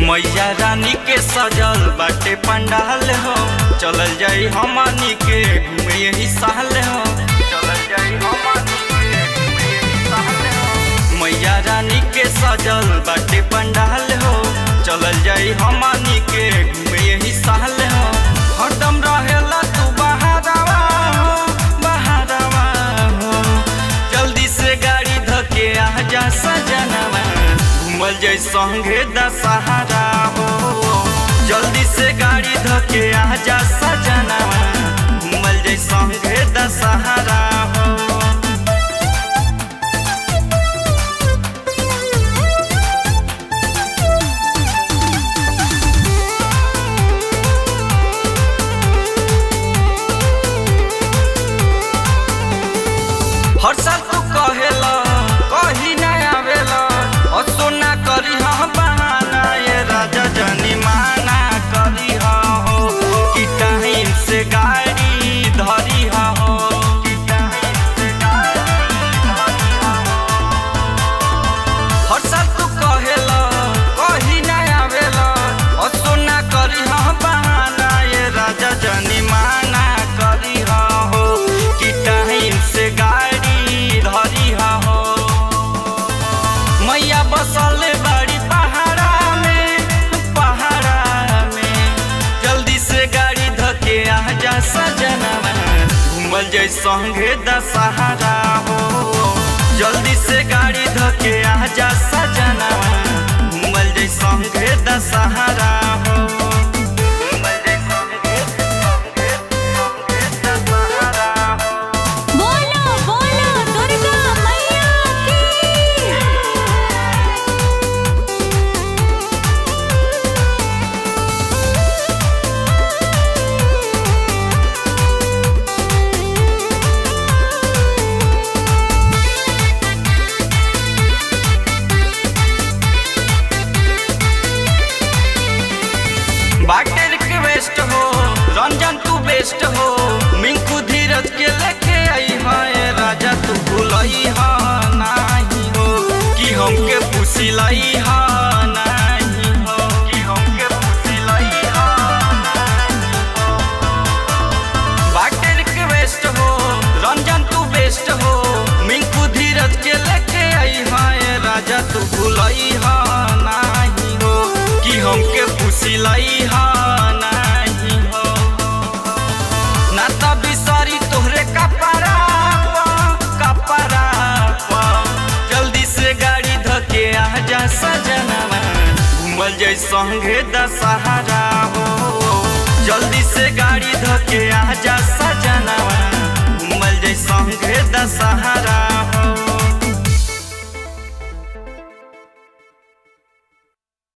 मैया रानी के सजल बाटे पंडाल हो चलल जाई हमनी के घूमे यही साल हो चलल जाई हमनी के घूमे यही साल हो मैया रानी के सजल बाटे पंडाल हो चलल जाई हमनी के घूमे यही साल हो हरदम रहेला तू बहारवा हो बहारवा हो जल्दी से गाड़ी धके आ जा सजनवा घूमल जाई संगे दशहरा हो जल्दी से गाड़ी धके आ जा सजनवा घूमल जाई संगे दशहरा हो हर साल तू कहेला कही ना आवेला और सोना करी हम बहाना ये राजा जनी माना करी हो कि टाइम से गाड़ी धरी हो कि टाइम से गाड़ी धरी हो हर साल तू कहेला कही ना आवेला और सोना करी हम बहाना ये राजा जनी माना करी हो कि टाइम से गाड़ी धरी हो मैया बसल बाड़ी पहाड़ा में पहाड़ा में जल्दी से गाड़ी धके आ जा सजनवा घूमल जाई संगे दशहरा हो जल्दी से गाड़ी धके आ जा सजनवा घूमल जाई संगे दशहरा हो घूमल जाई संगे संगे संगे दशहरा हो बोलो बोलो दुर्गा मैया की बाटे रिक्वेस्ट हो रंजन तू बेस्ट हो मिंकू धीरज के लेके आई है राजा तू भूलई हा नाही हो कि हमके पुसिलाई हा नाही हो कि हमके पुसिलाई हा नाही हो बाटे रिक्वेस्ट हो रंजन तू बेस्ट हो मिंकू धीरज के लेके आई है राजा तू भूलई हा नाही हो कि हमके पुसिलाई हा नाही हो ना त बिसरी तोहरे कपड़ा कपड़ा जल्दी से गाड़ी धके आ जा सजनवा घूमल जाई संगे दशहरा